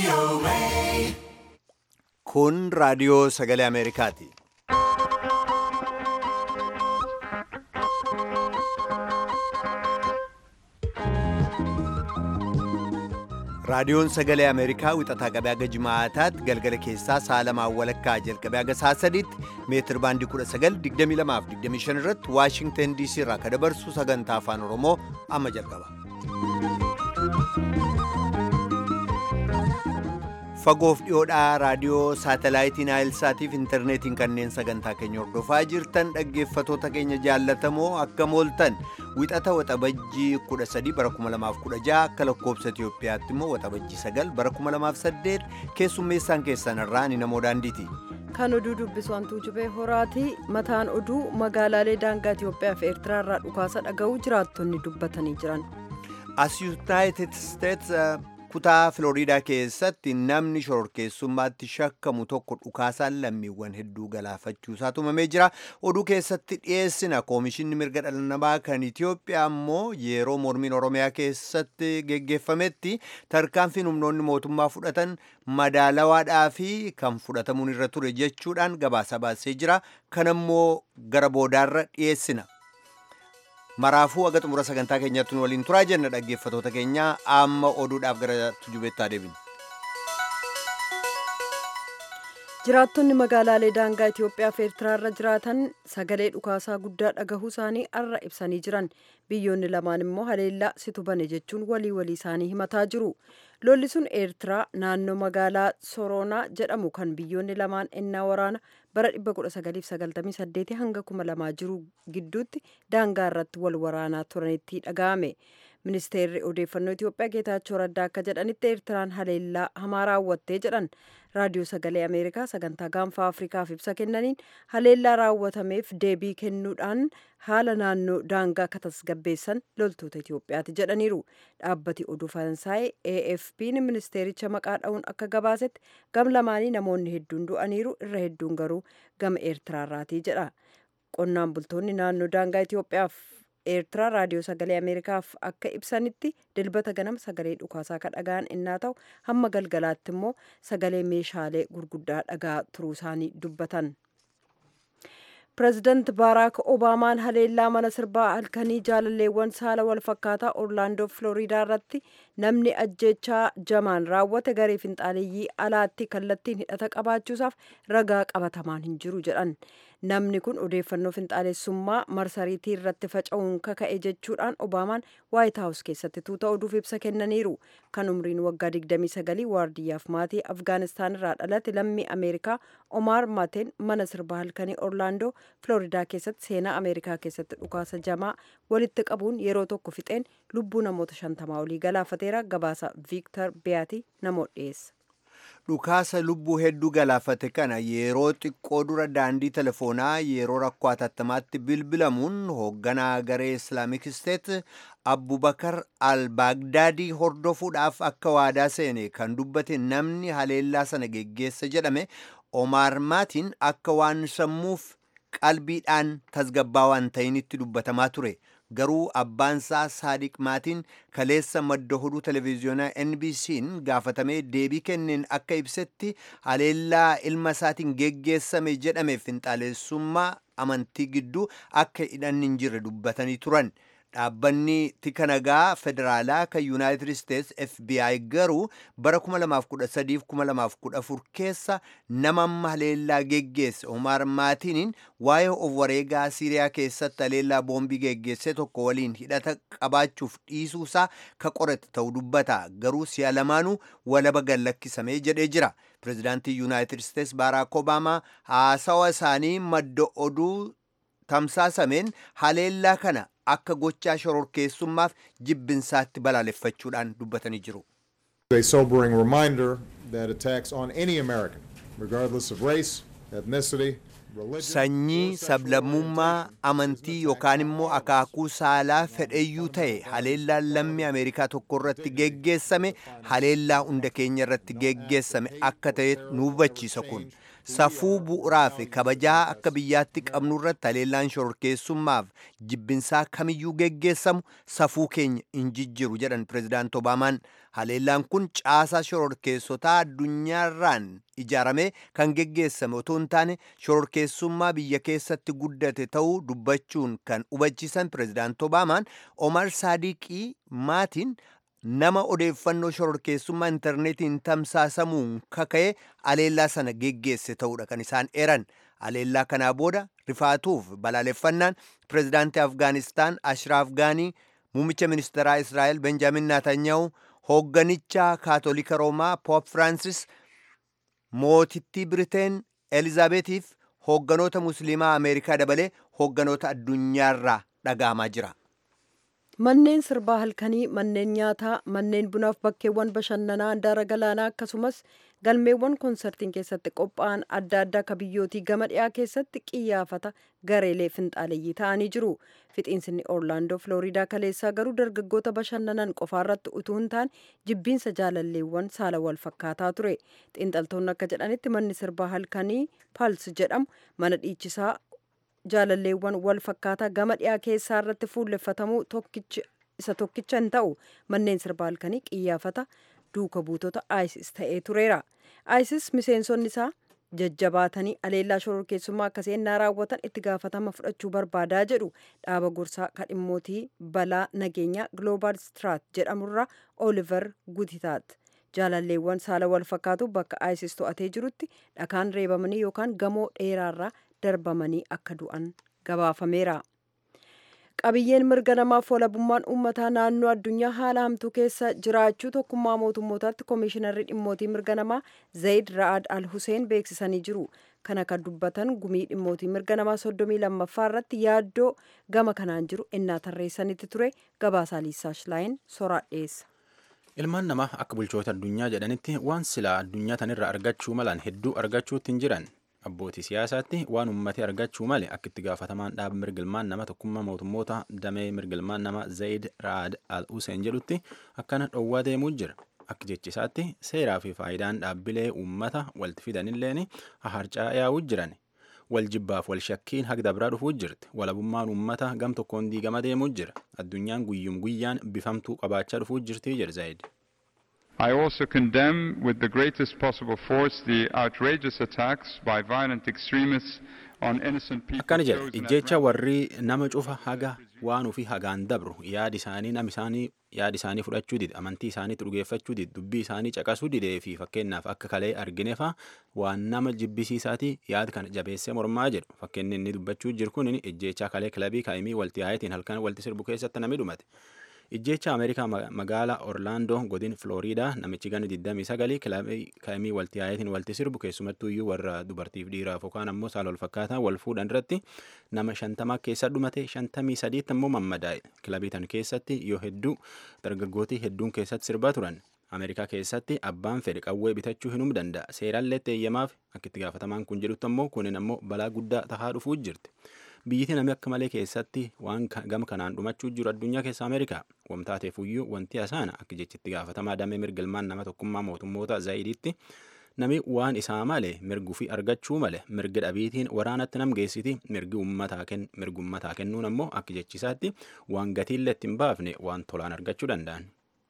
Kun raadiyoo sagalee Ameerikaati. Raadiyoon sagalee Ameerikaa wixataa qabee haga jimaataatti galgala keessaa sa'a lamaan walakkaa jalqabee haga sa'a sadiitti meetir baandii 1922 irratti Waashingtan DC irraa kan dabarsu sagantaa afaan Oromoo amma jalqaba. Fagoof dhiyoodhaa raadiyoo saatalaayitii Naayilsaatiif intarneetiin kanneen sagantaa keenya hordofaa jirtan dhaggeeffatoota keenya jaallatamoo akka mooltan wixata waxabajjii 13 bara 2016 akka lakkoobsa Itiyoophiyaatti immoo waxabajjii 9 bara 2008 keessummeessaan keessan irraa ni namoo daandiiti. Kan oduu dubbisu hantuu jubee horaati. Mataan oduu magaalaalee daangaa Itiyoophiyaa fi Eertiraa irraa dhukaasa dhaga'uu jiraattonni dubbatanii jiran. As United States kutaa Filooriidaa keessatti namni shororkeessummaatti shakkamu tokko dhukaasaan lammiiwwan hedduu galaafachuusaa tumamee jira. Oduu keessatti dhiyeessina koomishinni mirga dhala namaa kan Itiyoophiyaa immoo yeroo mormiin Oromiyaa keessatti geggeeffametti tarkaanfiin humnoonni mootummaa fudhatan madaalawaadhaa fi kan fudhatamuun irra ture jechuudhaan gabaasa baasee jira. Kanammoo gara boodaarra dhiyeessina. maraafuu haga xumura sagantaa keenyaatti nu waliin turaa jenna dhaggeeffatoota keenya amma oduudhaaf gara tujubeettaa deebina. jiraattonni magaalaalee daangaa Itiyoophiyaa fi Eertiraa irra jiraatan sagalee dhukaasaa guddaa dhagahuu isaanii arra ibsanii jiran biyyoonni lamaan immoo haleellaa situ bane jechuun walii walii isaanii himataa jiru. lolli sun eertiraa naannoo magaalaa soroonaa jedhamu kan biyyoonni lamaan ennaa waraana bara 1998 hanga 2000 jiru gidduutti daangaa irratti wal waraanaa turanitti dhaga'ame. ministeerri odeeffannoo itiyoophiyaa geetaachoo raddaa akka jedhanitti eertiraan haleellaa hamaa raawwattee jedhan raadiyoo sagalee ameerikaa sagantaa gaanfaa afrikaaf ibsa kennaniin haleellaa raawwatameef deebii kennuudhaan haala naannoo daangaa akka tasgabbeessan loltoota itiyoophiyaati jedhaniiru dhaabbati oduu faransaay afp'n ministeericha maqaa dha'uun akka gabaasetti gam lamaanii namoonni hedduun du'aniiru irra hedduun garuu gama eertiraarraatii jedha qonnaan bultoonni naannoo daangaa itiyoophiyaaf eertiraa raadiyoo sagalee ameerikaaf akka ibsanitti dilbata ganama sagalee dhukaasaa ka dhaga'an innaa ta'u hamma galgalaatti immoo sagalee meeshaalee gurguddaa dhagaa turuu isaanii dubbatan. pireezidaant baaraak obaamaan haleellaa mana sirbaa halkanii jaalalleewwan saala walfakkaataa orlaandoo filooriidaa irratti namni ajjechaa jamaan raawwate garee finxaaleeyyii alaatti kallattiin hidhata qabaachuusaaf ragaa qabatamaan hin jiru jedhan namni kun odeeffannoo finxaalessummaa marsariitii irratti faca'uun kaka'e jechuudhaan obaamaan waayit haawus keessatti tuuta oduuf ibsa kennaniiru kan umriin waggaa 29 waardiyyaaf maatii afgaanistaan irraa dhalate lammii ameerikaa omaar mateen mana sirbaa halkanii orlaandoo filooridaa keessatti seenaa ameerikaa keessatti dhukaasa jamaa walitti qabuun yeroo tokko fixeen lubbuu namoota shantamaa olii galaafateera gabaasa viiktar biyaatii namoota dhiyeessa. dhukaasa lubbuu hedduu galaafate kana yeroo xiqqoo dura daandii telefoonaa yeroo rakkoo hatattamaatti bilbilamuun hoogganaa garee islaamik isteet abbubakar al-baagdaadii hordofuudhaaf akka waadaa seene kan dubbate namni haleellaa sana geggeessa jedhame omaar maatiin akka waan sammuuf qalbiidhaan tasgabbaa waan ta'initti dubbatamaa ture. garuu abbaansaa saadiq maatiin kaleessa madda oduu televiziyoonaa NBC'n gaafatamee deebii kenneen akka ibsetti haleellaa ilma isaatiin geggeessame jedhame finxaaleessummaa amantii gidduu akka hidhanni hin jirre dubbatanii turan. dhaabbanni tika nagaa federaalaa kan yuunaayitid isteets fbi garuu bara 2013-2014 keessa nama amma haleellaa geggeesse omaar maatiiniin waa'ee of wareegaa siiriyaa keessatti haleellaa boombii geggeesse tokko waliin hidhata qabaachuuf dhiisuusaa ka qorate ta'uu dubbata garuu si'a lamaanuu walaba gallakkisamee jedhee jira pireezidaantii yuunaayitid isteets baaraak obaamaa haasawa isaanii madda oduu tamsaasameen haleellaa kana akka gochaa shororkeessummaaf jibbinsaatti balaaleffachuudhaan dubbatanii jiru. A sobering reminder that attacks on any American, regardless of race, ethnicity, sanyii sablammummaa amantii yookaan immoo akaakuu saalaa fedheyyuu ta'e haleellaan lammii ameerikaa tokko irratti geggeessame haleellaa hunda keenya irratti geggeessame akka ta'e nu hubachiisa kun safuu bu'uuraa fi kabajaa akka biyyaatti qabnu irratti haleellaan shororkeessummaaf jibbinsaa kamiyyuu geggeessamu safuu keenya hin jijjiru jedhan pirezidaant obaamaan haleellaan kun caasaa shororkeessotaa addunyaarraan ijaaramee kan geggeessame otoo hin taane shororkeessummaa biyya keessatti guddate ta'uu dubbachuun kan hubachiisan pirezidaant obaamaan omar saadiqii maatiin nama odeeffannoo shororkeessummaa intarneetiin tamsaasamuun kaka'e haleellaa sana geggeesse ta'uudha kan isaan eran haleellaa kanaa booda rifaatuuf balaaleffannaan pirezidaantii afgaanistaan ashraaf gaanii muummicha ministeeraa israa'el benjaamin naatanyahu hoogganicha kaatolika roomaa poop firaansis mootittii biriteen elizaabeetiif hoogganoota musliimaa ameerikaa dabalee hoogganoota addunyaarraa dhaga'amaa jira. Manneen sirbaa halkanii, manneen nyaataa, manneen bunaaf bakkeewwan bashannanaa handaara galaanaa akkasumas galmeewwan konsertiin keessatti qophaa'an adda addaa akka biyyootii gama dhiyaa keessatti qiyyaafata gareelee finxaaleeyyii ta'anii jiru. Fixiinsinni Orlaandoo Filooriidaa kaleessaa garuu dargaggoota bashannanan qofaarratti utuu hin taane jibbiinsa jaalalleewwan saala wal fakkaataa ture. Xiinxaltoonni akka jedhanitti manni sirbaa halkanii Pals jedhamu mana dhiichisaa jaalalleewwan wal fakkaataa gama dhiyaa keessaa irratti fuulleffatamuu isa tokkicha hin ta'u manneen sirbaa halkanii qiyyaafata duuka buutota ISIS ta'ee tureera. ISIS miseensonni isaa jajjabaatanii aleellaa shororkeessummaa akkasii ennaa raawwatan itti gaafatama fudhachuu barbaadaa jedhu dhaaba gorsaa kadhimmootii balaa nageenyaa Global Strat jedhamurraa Oliver Gutitaat. Jaalalleewwan saala wal fakkaatu bakka ISIS to'atee jirutti dhakaan reebamanii yookaan gamoo dheeraarraa darbamanii akka du'an gabaafameera. Qabiyyeen mirga namaaf walabummaan uummataa naannoo addunyaa haala hamtuu keessa jiraachuu tokkummaa mootummootaatti koomishinarri dhimmootii mirga namaa Zayid Ra'ad Al Hussein beeksisanii jiru. Kana kan dubbatan gumii dhimmootii mirga namaa soddomii lammaffaa irratti yaaddoo gama kanaan jiru ennaa tarreessanitti ture gabaasaa Liisaa Shilaayin soraa dhiyeessa. Ilmaan namaa akka bulchoota addunyaa jedhanitti waan silaa addunyaa tanirraa argachuu malan hedduu argachuutti hin jiran. Abbootii siyaasaatti waan uummatee argachuu male akka itti gaafatamaan dhaaba mirgilmaan nama tokkummaa mootummoota damee mirgilmaan nama Zayid Ra'ad Al Hussein jedhutti akkana dhowwaa deemuu jira. Akka jechisaatti seeraa fi faayidaan dhaabbilee uummata walitti fidanilleen haharcaa yaa'uu jiran. Wal jibbaaf wal shakkiin hagda biraa dhufuu jirti. Walabummaan uummata gam tokkoon diigama deemuu jira. Addunyaan guyyum guyyaan bifamtuu qabaachaa dhufuu jirti jedha Zayid. I also condemn with the greatest possible force the outrageous attacks by violent extremists on innocent people. Akkana jedha ijjecha warri nama cufa haga waan ofii hagaan dabru yaadi isaanii nam isaanii yaadi isaanii fudhachuu dide amantii isaaniitti dhugeeffachuu dide dubbii isaanii caqasuu didee fi fakkeenyaaf akka kalee argine faa waan nama jibbisiisaati yaad kana jabeessee mormaa jedhu fakkeenyi inni dubbachuu jiru kun ijjecha kalee kilabii kaa'imii walti haayetiin halkan walti sirbu keessatti namni dhumate. Ijjecha Ameerikaa magaalaa Orlaandoo godin Flooriidaa namichi gana 29 kilabii kaa'imii walti haayetiin walti sirbu keessumattuu iyyuu warra dubartiif dhiiraaf yookaan ammoo saala wal fakkaataa wal fuudhan irratti nama shantama keessa dhumate shantamii sadiitti ammoo mammadaa'e kilabii tan keessatti yoo hedduu dargaggootii hedduun keessatti sirbaa turan. Ameerikaa keessatti abbaan fedhe qawwee bitachuu hinum danda'a. Seeraallee eeyyamaaf akka itti gaafatamaan kun jedhutti ammoo kunin ammoo balaa guddaa tahaa dhufuu jirti. Biyyiti namni akka malee keessatti waan gama kanaan dhumachuu jiru addunyaa keessa Ameerikaa. Wamtaateef iyyuu wanti hasaana akka jechitti gaafatamaa damee mirgilmaan nama tokkummaa mootummoota Zaayidiitti nami waan isaa malee mirguu fi argachuu malee mirga dhabiitiin waraanatti nam geessiti mirgi uummataa kennuun ammoo akka jechisaatti waan gatiillee itti hin baafne waan tolaan argachuu danda'an.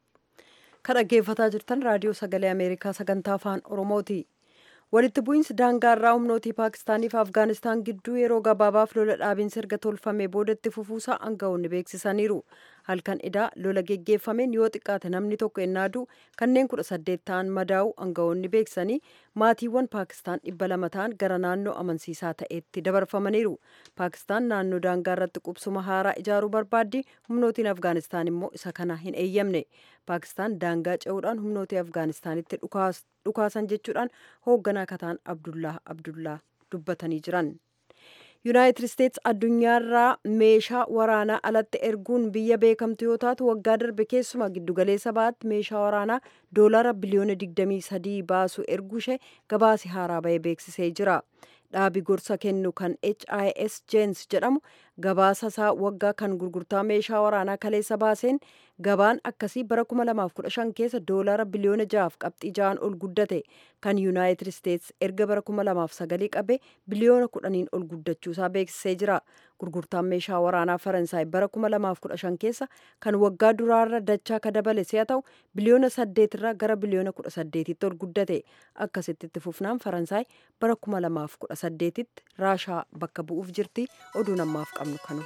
Kan dhaggeeffataa jirtan raadiyoo sagalee Ameerikaa sagantaa afaan Oromooti. Walitti bu'iinsi daangaarraa humnootii Paakistaanii fi Afgaanistaan gidduu yeroo gabaabaaf lola dhaabiinsa erga tolfamee boodatti fufuusaa aangawoonni beeksisaniiru. Halkan idaa lola geggeeffameen yoo xiqqaate namni tokko ennaa du'u kanneen kudha saddeet ta'an madaa'u aangawoonni beeksisanii maatiiwwan Paakistaan dhibba lama ta'an gara naannoo amansiisaa ta'etti dabarfamaniiru. Paakistaan naannoo daangaa irratti qubsuma haaraa ijaaruu barbaaddi humnootiin Afgaanistaan immoo isa kana hin eeyyamne. Paakistaan daangaa ce'uudhaan humnootii Afgaanistaanitti dhukaasan jechuudhaan hoogganaa kataan Abdullaa Abdullaa dubbatanii jiran. Yuunaayitid Isteets addunyaarraa meeshaa waraanaa alatti erguun biyya beekamtu yoo taatu waggaa darbe keessumaa giddugaleessa baatti meeshaa waraanaa doolaara biliyoona 23 baasu erguu ishee gabaasi haaraa bahee beeksisee jira. Dhaabi gorsa kennu kan HIS Jens jedhamu gabaasa isaa waggaa kan gurgurtaa meeshaa waraanaa kaleessa baaseen gabaan akkasii bara 2015 keessa doolaara biliyoona 6 qabxii 6 ol guddate kan yuunaayitid isteets erga bara 2009 qabe biliyoona 10 ol guddachuusaa beeksisee jira gurgurtaan meeshaa waraanaa faransaay bara 2015 keessa kan waggaa duraarra dachaa ka dabale si'a ta'u biliyoona 8 irraa gara biliyoona 18tti ol guddate akkasitti itti fufnaan faransaay bara 2018tti raashaa bakka bu'uuf jirti oduu namaaf qabnu kanu.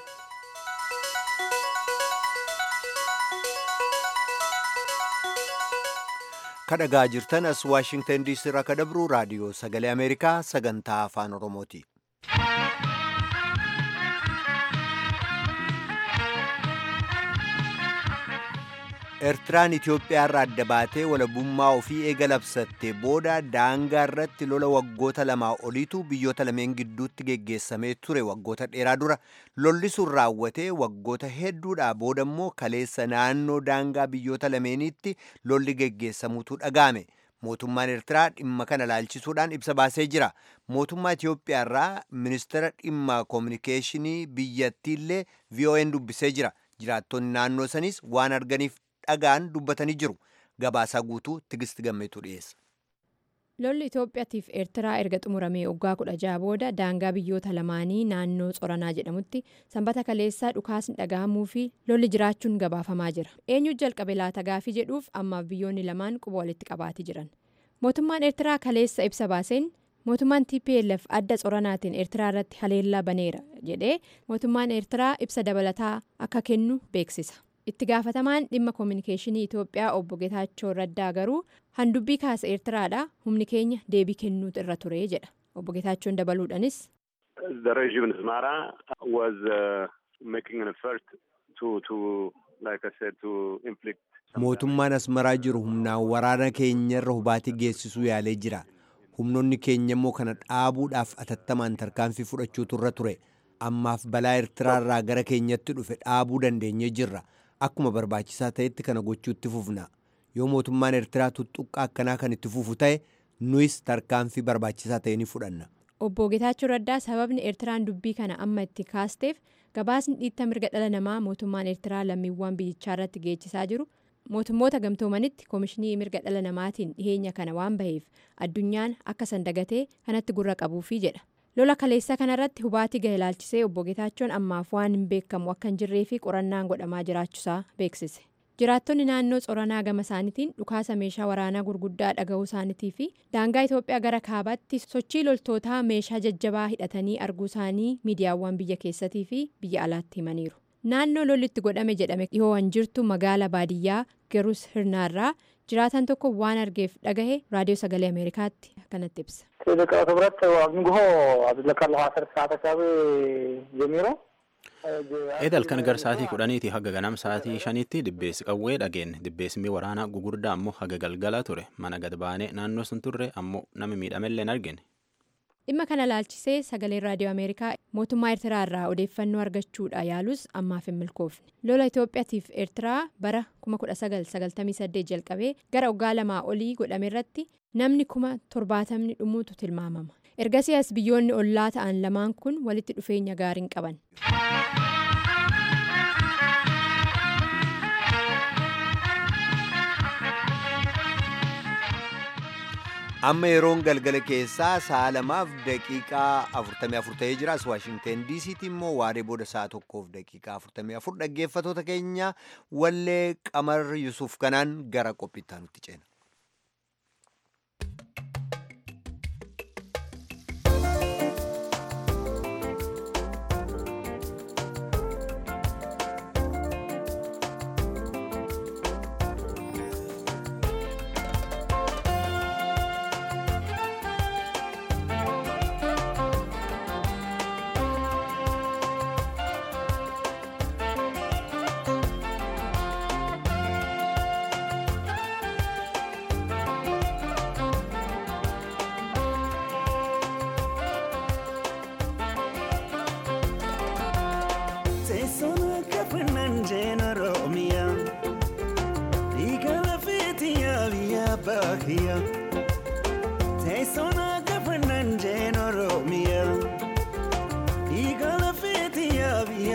kadhagaa jirtan as waashingtan diisii irraa ka dabru raadiyoo sagalee ameerikaa sagantaa afaan oromooti. Eertiraan Itoophiyaa irraa adda baatee walabummaa ofii eega labsattee booda daangaa irratti lola waggoota lamaa oliitu biyyoota lameen gidduutti geggeessamee ture waggoota dheeraa dura lolli sun raawwatee waggoota hedduudhaa booda immoo kaleessa naannoo daangaa biyyoota lameeniitti lolli geggeessamuutu dhaga'ame. Mootummaan Eertiraa dhimma kana laalchisuudhaan ibsa baasee jira. Mootummaa Itoophiyaa irraa ministeera dhimma koominikeeshinii biyyattiillee VON dubbisee jira. Jiraattonni naannoo sanis waan arganiif dhagaan dubbatanii jiru. Gabaasaa guutuu Tigist Gammeetu dhiyeessa. Lolli Itoophiyaatiif Eertiraa erga xumuramee waggaa kudha jaha booda daangaa biyyoota lamaanii naannoo Tsoranaa jedhamutti sanbata kaleessaa dhukaasni dhagahamuu fi lolli jiraachuun gabaafamaa jira. Eenyu jalqabe laata gaafii jedhuuf ammaaf biyyoonni lamaan quba walitti qabaatii jiran. Mootummaan Eertiraa kaleessa ibsa baaseen mootummaan TPLF adda Tsoranaatiin Eertiraa irratti haleellaa baneera jedhee mootummaan Eertiraa ibsa dabalataa akka kennu beeksisa. itti gaafatamaan dhimma koominikeeshinii Itoophiyaa obbo Getaachoo Raddaa garuu handubbii kaasa Eertiraadha humni keenya deebii kennuutu irra ture jedha obbo Getaachoon dabaluudhanis. The regime in Asmara was uh, making an effort to, to, like I said, to inflict. Mootummaan Asmaraa jiru humnaan waraana keenyarra hubaatii geessisuu yaalee jira. Humnoonni keenya immoo kana dhaabuudhaaf atattamaan tarkaanfii fudhachuutu irra ture. Ammaaf balaa Eertiraarraa gara keenyatti dhufe dhaabuu dandeenyee jirra. Akkuma barbaachisaa ta'etti kana gochuutti fufna. Yoo mootummaan Eertiraa tuttuqqaa akkanaa kan itti fufu ta'e nuyis tarkaanfii barbaachisaa ta'e ni fudhanna. Obbo Getaachoo Raddaa sababni Eertiraan dubbii kana amma itti kaasteef gabaasni dhiitta mirga dhala namaa mootummaan Eertiraa lammiiwwan biyyichaa irratti geessisaa jiru mootummoota gamtoomanitti koomishinii mirga dhala namaatiin dhiheenya kana waan baheef addunyaan akka sandagatee kanatti gurra qabuufi jedha. lola kaleessa kanarratti hubaatii gahe ilaalchisee obbo Getaachoon ammaaf waan hin beekamu akka hin jirree fi qorannaan godhamaa jiraachuusaa beeksise. jiraattonni naannoo tsoranaa gama isaaniitiin dhukaasa meeshaa waraanaa gurguddaa dhaga'uu isaaniitii fi daangaa Itoophiyaa gara kaabaatti sochii loltootaa meeshaa jajjabaa hidhatanii arguu isaanii miidiyaawwan biyya keessatii fi biyya alaatti himaniiru. naannoo lolli itti godhame jedhame dhihoo waan jirtu magaala baadiyyaa gerus hirnaarraa jiraatan tokko waan argeef dhagahe raadiyoo sagalee ameerikaatti kanatti ibsa. ደቂ ክብረት ኣብ ንግሆ ኣብ ዝለካ ኣለኹ ዓሰርተ ሰዓት ኣካባቢ ጀሚሮ Eedal kan gar sa'aatii kudhaniiti haga ganam sa'aatii shaniitti dibbeessi qawwee dhageenne dibbeessimii waraanaa gugurdaa ammoo haga galgala ture mana gad baanee naannoo sun turre ammoo nama miidhamellee hin argine. dhimma kana laalchisee sagaleen raadiyoo ameerikaa mootummaa eertiraa irraa odeeffannoo argachuudha yaalus ammaaf hin milkoofne lola itoophiyaatiif eertiraa bara 1998 jalqabee gara waggaa lamaa olii godhame irratti namni kuma torbaatamni dhumuutu tilmaamama ergasii as biyyoonni ollaa ta'an lamaan kun walitti dhufeenya gaarii hin qaban. amma yeroon galgala keessaa sa'a lamaaf daqiiqaa 44 ta'ee jira as waashingten diisiitti immoo waaree booda sa'a tokkoof daqiiqaa 44 dhaggeeffatoota keenya wallee qamar yusuf kanaan gara qophiittaa nutti ceena. Teessona gafannan jeen Oromiyaa Dhiiga lafeetii yaabii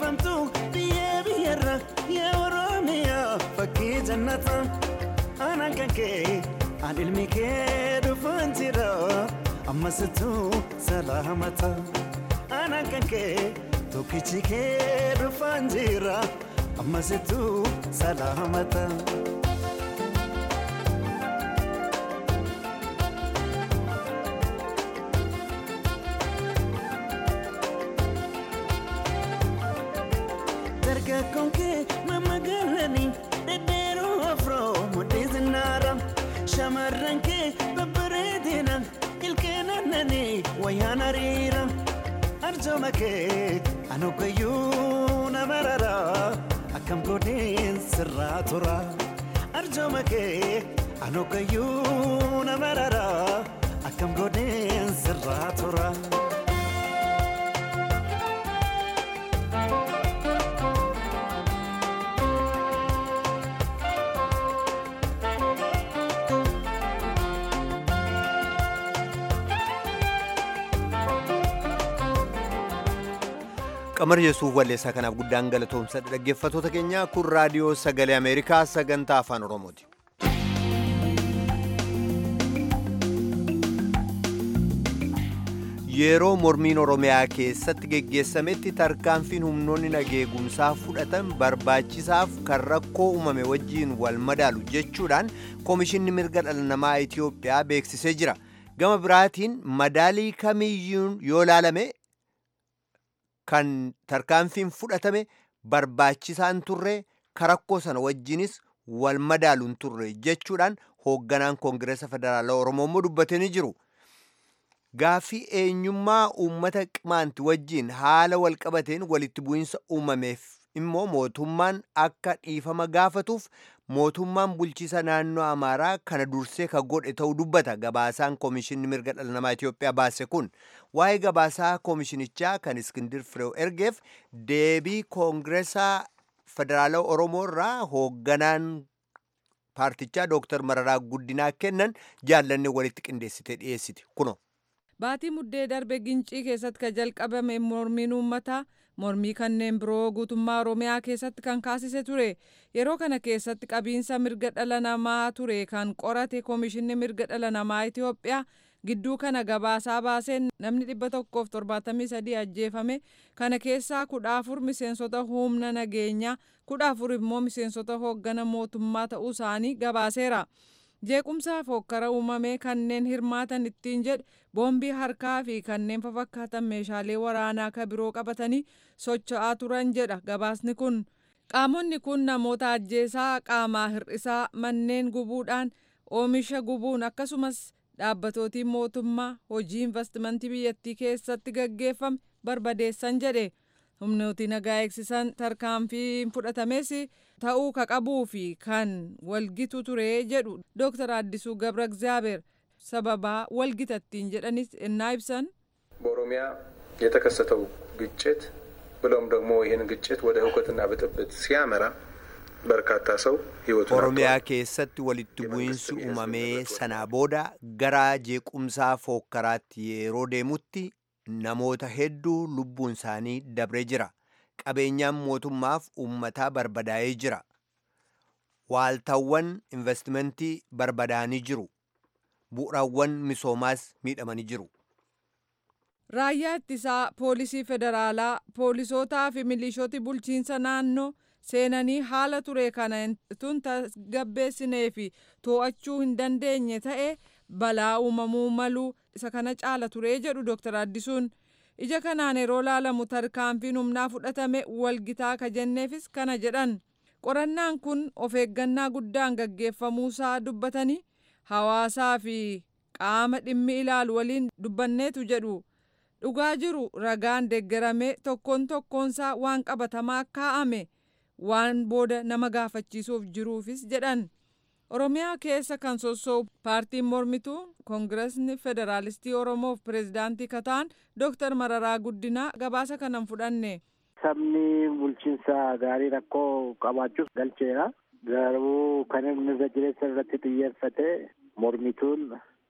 beekamtu biyyee biyyarra yaa oromiyaa fakkii jannata aanaan kan kee aan ilmi kee dhufaan jira ammasittuu salaamata aanaan kan kee tokkichi kee dhufaan jira ammasittuu salaamata. dargaggoon kee mammagalanii dhedheeroo afroo mudhii zinnaara shamarran kee babbareedina ilkeen annanii wayyaan hariira arjooma kee anogayyuu nama rara akkam godheen sirraa tura arjooma kee anogayyuu nama rara akkam godheen sirraa tura. qamar yesuuf walleessaa kanaaf guddaan galatoomsa dhaggeeffatoota keenya kun raadiyoo sagalee ameerikaa sagantaa afaan oromooti. yeroo mormiin oromiyaa keessatti geggeessametti tarkaanfiin humnoonni nageegumsaa fudhatan barbaachisaaf kan rakkoo uumame wajjiin wal madaalu jechuudhaan koomishinni mirga dhala namaa itiyoophiyaa beeksisee jira gama biraatiin madaalii kamiyyuun yoo laalame kan tarkaanfiin fudhatame barbaachisaan turre karakkoo sana wajjinis wal madaaluun turre jechuudhaan hoogganaan koongireesa federaalaa oromoo immoo dubbatanii jiru. Gaaffii eenyummaa uummata qimaanti wajjiin haala walqabateen walitti bu'iinsa uumameef immoo mootummaan akka dhiifama gaafatuuf mootummaan bulchiisa naannoo amaaraa kana dursee ka godhe ta'uu dubbata gabaasaan koomishinni mirga dhala namaa Itiyoophiyaa baase kun waa'ee gabaasaa koomishinichaa kan iskindir fireew ergeef deebii koongireesaa federaalaa oromoo irraa hoogganaan paartichaa dooktar mararaa guddinaa kennan jaallanne walitti qindeessite dhiyeessiti kuno. Baatii muddee darbe gincii keessatti kan jalqabame mormiin uummataa mormii kanneen biroo guutummaa oromiyaa keessatti kan kaasise ture yeroo kana keessatti qabiinsa mirga dhala namaa ture kan qorate koomishinni mirga dhala namaa itiyoophiyaa gidduu kana gabaasaa baaseen namni dhibba tokkoof torbaatamii sadii ajjeefame kana keessaa kudha afur miseensota humna nageenyaa kudha afur immoo miseensota hooggana mootummaa ta'uu isaanii gabaaseera. jeequmsaa fokkara uumamee kanneen hirmaatan ittiin jedhe boombii harkaa fi kanneen fafakkaatan meeshaalee waraanaa ka biroo qabatanii socho'aa turan jedha gabaasni kun qaamonni kun namoota ajjeesaa qaamaa hir'isaa manneen gubuudhaan oomisha gubuun akkasumas dhaabbatootiin mootummaa hojii investimentii biyyattii keessatti gaggeeffame barbadeessan jedhe humnooti nagaa eegsisan tarkaanfiin fudhatames ta'uu ka qabuu fi kan walgitu ture jedhu dooktar addisuu ገብረ እግዚአብሔር ሰበባ walgitattiin jedhanis innaa ibsan በኦሮሚያ የተከሰተው ግጭት ብለውም ደግሞ ይህን ግጭት ወደ ሁከትና ብጥብጥ ሲያመራ በርካታ ሰው ህይወቱን oromiyaa keessatti walitti bu'iinsi uumamee sanaa booda gara jeequmsaa fookkaraatti yeroo deemutti namoota hedduu lubbuun isaanii dabree jira qabeenyaan mootummaaf uummataa barbadaa'ee jira waaltaawwan investimentii barbadaa'anii jiru bu'uuraawwan misoomaas miidhamanii jiru raayyaa ittisaa poolisii federaalaa poolisootaa fi milishooti bulchiinsa naannoo seenanii haala ture kana tun tasgabbeessinee fi to'achuu hin dandeenye ta'e balaa uumamuu maluu isa kana caala ture jedhu dooktar addisuun ija kanaan yeroo laalamu tarkaanfiin humnaa fudhatame walgitaa ka jenneefis kana jedhan qorannaan kun of eeggannaa guddaan gaggeeffamuusaa dubbatanii hawaasaa fi qaama dhimmi ilaalu waliin dubbanneetu jedhu dhugaa jiru ragaan deeggaramee tokkoon tokkoonsaa waan qabatamaa kaa'ame waan booda nama gaafachiisuuf jiruufis jedhan oromiyaa keessa kan sossoo'u paartiin mormituu koongiresni federaalistii oromoof pireezidaantii kataan dooktar mararaa guddinaa gabaasa kanan fudhanne. sabni bulchiinsa gaarii rakkoo qabaachuuf galcheera garuu kan mirga jireessa irratti xiyyeeffate mormituun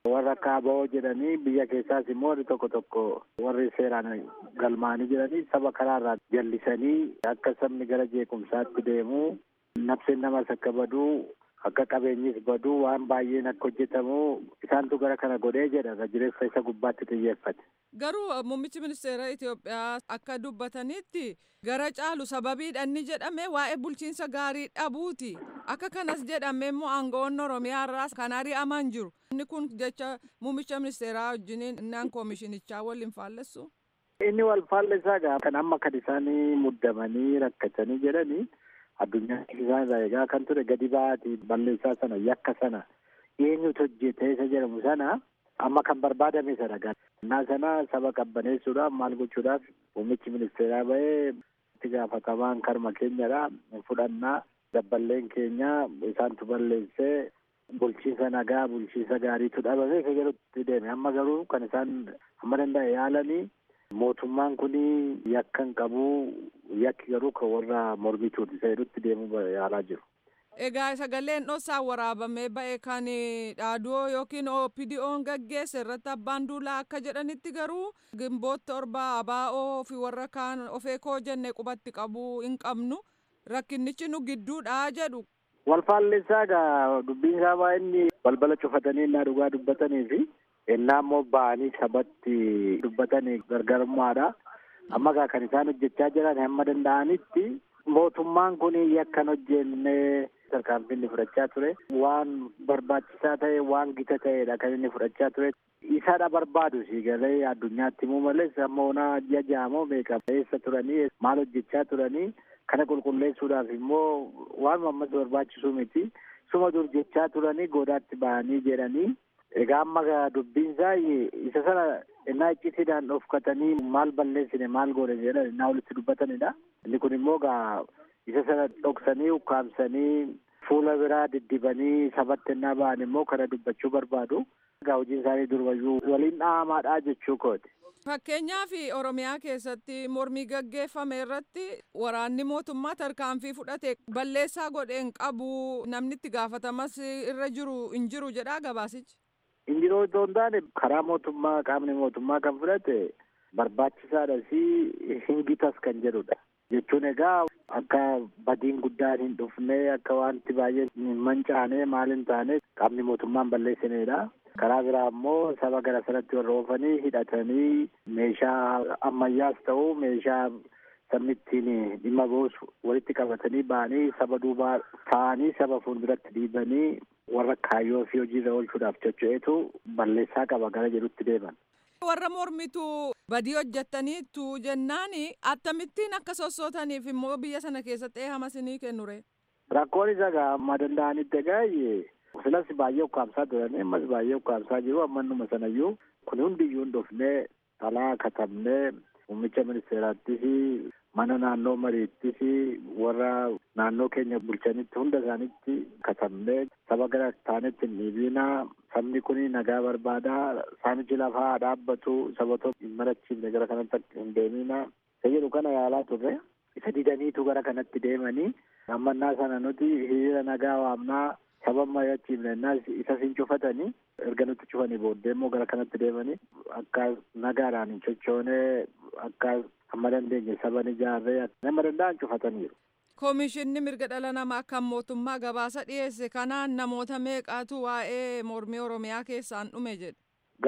warra kaaboo jedhanii biyya keessaas immoo warri tokko tokko warri seeraan galmaanii jedhanii saba karaarraa jallisanii akka sabni gara jeequmsaatti deemu nafseen namas akka baduu akka qabeenyis baduu waan baay'een akka hojjetamu isaantu gara kana godhee jedha irra jireessa isa gubbaatti xiyyeeffate. Garuu muummichi ministeera Itoophiyaa akka dubbatanitti gara caalu sababiidha inni jedhame waa'ee bulchiinsa gaarii dhabuuti. Akka kanas jedhame immoo aangawoonni Oromiyaa irraas kan ari'aman jiru. Inni kun jecha muummicha ministeeraa wajjiniin innaan koomishinichaa waliin faallessu. Inni wal faallessaa gaa kan amma kan isaanii muddamanii rakkatanii jedhanii addunyaa isaan irraa eegaa kan ture gadi ba'aati balleessaa sana yakka sana eenyutu hojjete isa jedhamu sana amma kan barbaadame sana gannaa sana saba qabbaneessuudhaaf maal gochuudhaaf muummichi ministeeraa ba'ee itti gaafatamaan karma keenyadha fudhannaa dabballeen keenya isaantu balleessee bulchiinsa nagaa bulchiinsa gaariitu dhabame isa jedhutti deeme amma garuu kan isaan amma danda'e yaalanii mootummaan kun yakka hin qabu yakki garuu kan warra mormituuti isa jedhutti deemuu yaalaa jiru. Egaa sagaleen dhoosaan waraabamee ba'e kan dhaaduu yookiin OPDO'n gaggeesse irratti abbaan duulaa akka jedhanitti garuu gimboota torba abaa'oo fi warra kaan ofeekoo jenne qubatti qabuu hin qabnu rakkinnichi nu gidduudha jedhu. Wal faallessaa egaa dubbiin isaa baay'inni balbala cufatanii innaa dhugaa dubbatanii fi innaa immoo ba'anii sabatti dubbatanii gargarummaadha. Amma egaa kan isaan hojjechaa jiran hamma danda'anitti mootummaan kun yakkan hojjenne tarkaanfii inni fudhachaa ture waan barbaachisaa ta'e waan gita ta'edha kan inni fudhachaa ture isadha barbaadu si galee addunyaatti himuu malees amma ona ji'a jaamoo meeqa eessa turanii maal hojjechaa turanii kana qulqulleessuudhaaf immoo waan ammas barbaachisuu miti suma dur jechaa turanii goodaatti bahanii jedhanii egaa amma dubbiin isaa isa sana innaa iccitiidhaan dhofkatanii maal balleessine maal goone jedhan innaa walitti dubbatanidha inni kun immoo gaa isa sana dhoksanii ukkaamsanii fuula biraa diddibanii sabatti innaa ba'an immoo kana dubbachuu barbaadu egaa hojiin isaanii durbayyuu waliin dhahamaadha jechuu kooti. Fakkeenyaaf Oromiyaa keessatti mormii gaggeeffame irratti waraanni mootummaa tarkaanfii fudhate balleessaa godheen qabu namni itti gaafatamas irra jiru hin jiru jedhaa gabaasichi. Injiroo otoo hin taane karaa mootummaa qaamni mootummaa kan fudhate barbaachisaadha si hingitas kan jedhudha. Jechuun egaa akka badiin guddaan hin dhufne akka wanti baay'ee hin mancaane maal hin taane qaamni mootummaan balleessinedha. Karaa biraa immoo saba gara sanatti warra oofanii hidhatanii meeshaa ammayyaas ta'u meeshaa sabni ittiin dhimma ba'us walitti qabatanii ba'anii saba duubaa ta'anii saba fuulduratti dhiibanii warra kaayyoo fi hojiirra oolchuudhaaf cocho'eetu balleessaa qaba gara jedhutti deeman. Warra mormitu badii hojjettaniitu jennaan akkamittiin akka sossootaniif immoo biyya sana keessatti eehama isinii kennure. Rakkoon isa egaa amma danda'anitti egaa silas baay'ee ukkaamsaa turanii ammas baay'ee ukkaamsaa jiru ammannuma sanayyuu kun hundiyyuu hin dhufnee talaa katabnee muummicha ministeeraattis mana naannoo mariittis warra naannoo keenya bulchanitti hunda isaanitti katabnee saba gara taanetti hin dhiibinaa sabni kun nagaa barbaadaa saamichi lafaa dhaabbatu saba tokko hin marachiifne gara kanatti hin deemina isa jedhu kana yaalaa turre isa didaniitu gara kanatti deemanii ammannaa sana nuti hiriira nagaa waamnaa saba mari'achiifne innaas isa sin cufatanii erga nutti cufanii booddee immoo gara kanatti deemanii akka nagaadhaan hin sochoonee akka amma dandeenye saban ijaarree nama danda'an cufataniiru. Koomishinni mirga dhala namaa kan mootummaa gabaasa dhiyeesse kanaan namoota meeqaatu waa'ee mormii Oromiyaa keessaan dhume jedhe.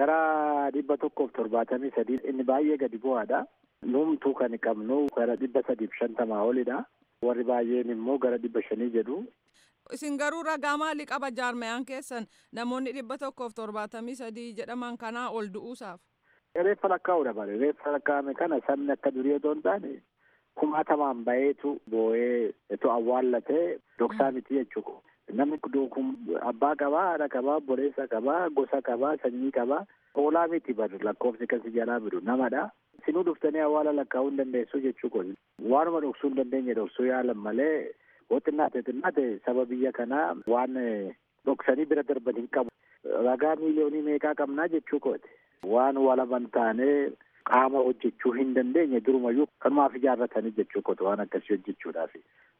Gara dhibba tokkoof torbaatamii sadii inni baay'ee gadi bu'aadha. Numtuu kan qabnu gara dhibba sadiif shantamaa olidha. Warri baay'een immoo gara dhibba shanii jedhu. Isin garuu ragaa maalii qaba jaarmayaan keessan namoonni dhibba tokkoof torbaatamii sadii jedhaman kanaa ol du'uusaaf. Reeffa lakkaa'uudha bare reeffa lakkaa'ame kana sabni akka durii otoo hin taane kumaatamaan baheetu boo'ee etu awwaallatee dhoksaa miti jechuudha. Namni kun abbaa qabaa, haadha qabaa, obboleessa qabaa, gosa qabaa, sanyii qabaa. Oolaa miti bar lakkoofsi kasi jalaa bidu namadha. Sinuu dhuftanii awwaala lakkaa'uu hin dandeessu jechuudha. Waanuma dhoksuu hin dandeenye dhoksuu yaalan malee yoo xinnaate xinnaate saba biyya kanaa waan dhoksanii bira darban hin qabu. Ragaa miiliyoonii meeqaa qabnaa jechuu kooti. Waan walaban taanee qaama hojjechuu hin dandeenye durumayyuu kanumaaf ijaarratanii jechuu kooti waan akkasii hojjechuudhaaf.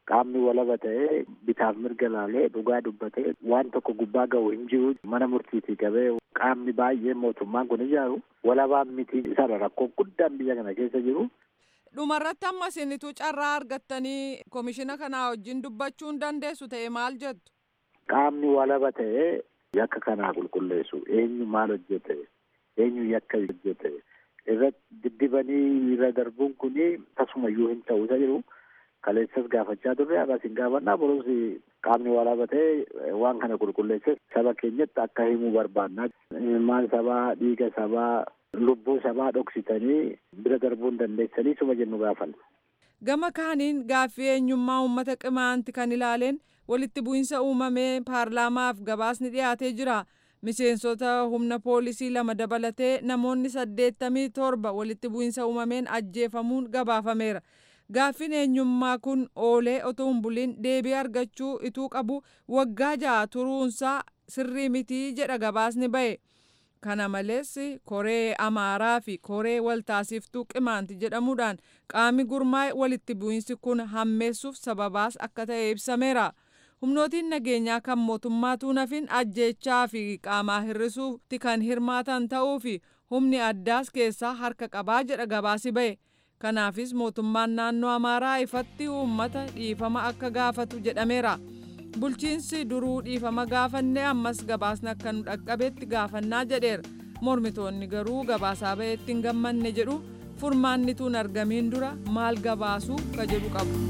qaamni walaba ta'ee bitaaf mirga laalee dhugaa dubbatee waan tokko gubbaa ga'u hin jiru mana murtiitii qabee qaamni baay'ee mootummaan kun ijaaru walabaan miti isarra rakkoo guddaan biyya kana keessa jiru. Dhumarratti amma isinitu carraa argattanii komishina kanaa wajjin dubbachuu hin dandeessu ta'e maal jettu? Qaamni walaba ta'ee yakka kanaa qulqulleessu eenyu maal hojjete eenyu yakka hojjete irratti diddibanii irra darbuun kuni tasumayyuu hin ta'u isa jiru. kaleessas gaafachaa turre agas hin gaafannaa boros qaamni walaba ta'e waan kana qulqulleesse saba keenyatti akka himuu barbaannaa maal sabaa dhiiga sabaa lubbuu sabaa dhoksitanii bira darbuu hin dandeessanii suma jennu gaafanna. Gama kaaniin gaaffii eenyummaa uummata qimaanti kan ilaaleen walitti bu'insa uumamee paarlaamaaf gabaasni dhiyaatee jira. Miseensota humna poolisii lama dabalatee namoonni saddeettamii torba walitti bu'insa uumameen ajjeefamuun gabaafameera. Gaaffiin eenyummaa kun oolee otoo hin buliin deebii argachuu ituu qabu waggaa ja'a turuunsaa sirrii mitii jedha gabaasni ba'e. Kana malees koree amaaraa fi koree waltaasiftuu qimaanti jedhamuudhaan qaami gurmaa'e walitti bu'insi kun hammeessuuf sababaas akka ta'e ibsameera. Humnootiin nageenyaa kan mootummaatu nafin ajjeechaa fi qaamaa hir'isuutti kan hirmaatan ta'uu fi humni addaas keessaa harka qabaa jedha gabaasi ba'e. Kanaafis mootummaan naannoo Amaaraa ifatti uummata dhiifama akka gaafatu jedhameera. Bulchiinsi duruu dhiifama gaafanne ammas gabaasni akka nu dhaqqabetti gaafannaa jedheera. Mormitoonni garuu gabaasaa ba'eetti hin gammanne jedhu furmaanni tuun argamiin dura maal gabaasuu ka jedhu qabu.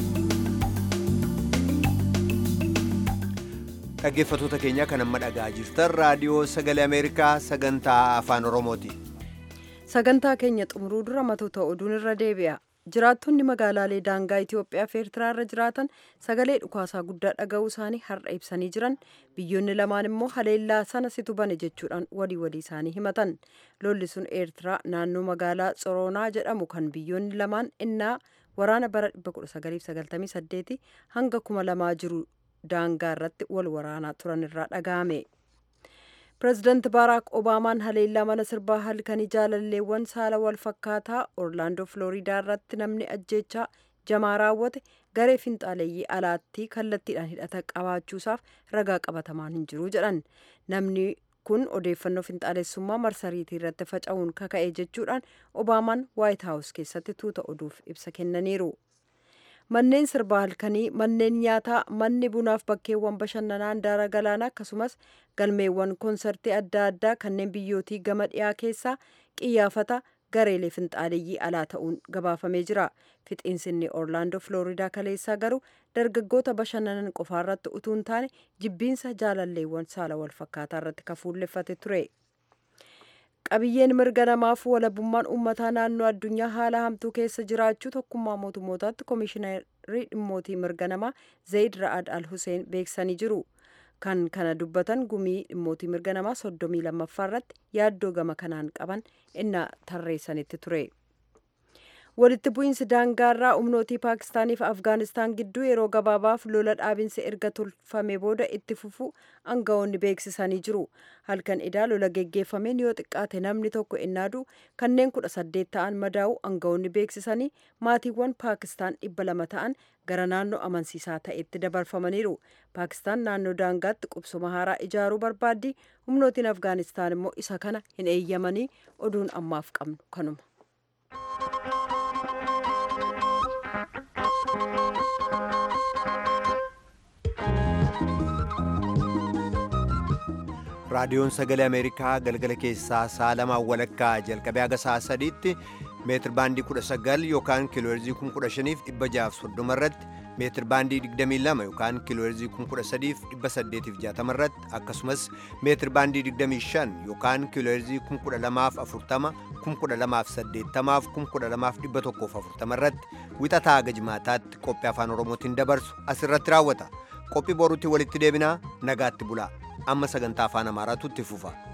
Dhaggeeffattoota keenya kan amma dhagaa jirtan raadiyoo sagalee Ameerikaa sagantaa afaan Oromooti. sagantaa keenya xumuruu dura matoota oduun irra deebi'a jiraattonni magaalaalee daangaa Itoophiyaa fi Eertiraa irra jiraatan sagalee dhukaasaa guddaa dhaga'uu isaanii har'a ibsanii jiran biyyoonni lamaan immoo haleellaa sana situ bane jechuudhaan walii walii isaanii himatan lolli sun Eertiraa naannoo magaalaa Tsoronaa jedhamu kan biyyoonni lamaan innaa waraana bara 1998 hanga kuma lamaa jiru daangaa irratti wal waraanaa turan irraa dhaga'ame. pireezidaanti baaraak obaamaan haleellaa mana sirbaa halkanii jaalalleewwan saala wal fakkaataa orlaandoo filoriidaa irratti namni ajjeechaa jamaa raawwate garee finxaaleeyyii alaattii kallattiidhaan hidhata qabaachuusaaf ragaa qabatamaan hin jiru jedhan namni kun odeeffannoo finxaalessummaa marsariitii irratti faca'uun kaka'e jechuudhaan obaamaan waayit haawus keessatti tuuta oduuf ibsa kennaniiru. manneen sirbaa halkanii manneen nyaataa manni bunaaf bakkeewwan bashannanaa handaara galaanaa akkasumas galmeewwan koonsartii adda addaa kanneen biyyootii gama dhiyaa keessaa qiyyaafata gareelee finxaaleeyyii alaa ta'uun gabaafamee jira fixiinsinni orlaandoo filoriidaa kaleessaa garuu dargaggoota bashannanan qofaarratti utuu hin taane jibbiinsa jaalalleewwan saala wal fakkaataa irratti kafuulleffate ture. qabiyyeen mirga namaaf walabummaan uummataa naannoo addunyaa haala hamtuu keessa jiraachuu tokkummaa mootummootaatti koomishiinarii dhimmootii mirga namaa zayid ra'ad al huseen beeksisanii jiru kan kana dubbatan gumii dhimmootii mirga namaa soddomii lammaffaa irratti yaaddoo gama kanaan qaban innaa tarreessanitti ture. walitti bu'iinsi daangaarraa humnootii paakistaanii fi afgaanistaan gidduu yeroo gabaabaaf lola dhaabinsa erga tolfame booda itti fufu aangawoonni beeksisanii jiru halkan idaa lola geggeeffameen yoo xiqqaate namni tokko innaadu kanneen kudha saddeet ta'an madaa'u aangawoonni beeksisanii maatiiwwan paakistaan dhibba lama ta'an gara naannoo amansiisaa ta'etti dabarfamaniiru paakistaan naannoo daangaatti qubsuma haaraa ijaaruu barbaaddi humnootiin afgaanistaan immoo isa kana hin eeyyamanii oduun ammaaf qabnu kanuma. raadiyoon sagalee ameerikaa galgala keessaa sa'a lamaan walakkaa jalqabee haga sa'a sadiitti meetir baandii 19 yookaan kiilooherzii 15,630 irratti meetir baandii 22 yookaan kiilooherzii 13,860 irratti akkasumas meetir baandii 25 yookaan kiilooherzii 1240 1280 1240 irratti wixataa haga jimaataatti qophii afaan oromootiin dabarsu asirratti raawwata qophii boruutti walitti deebinaa nagaatti bulaa amma sagantaa afaan amaaraatu itti fufa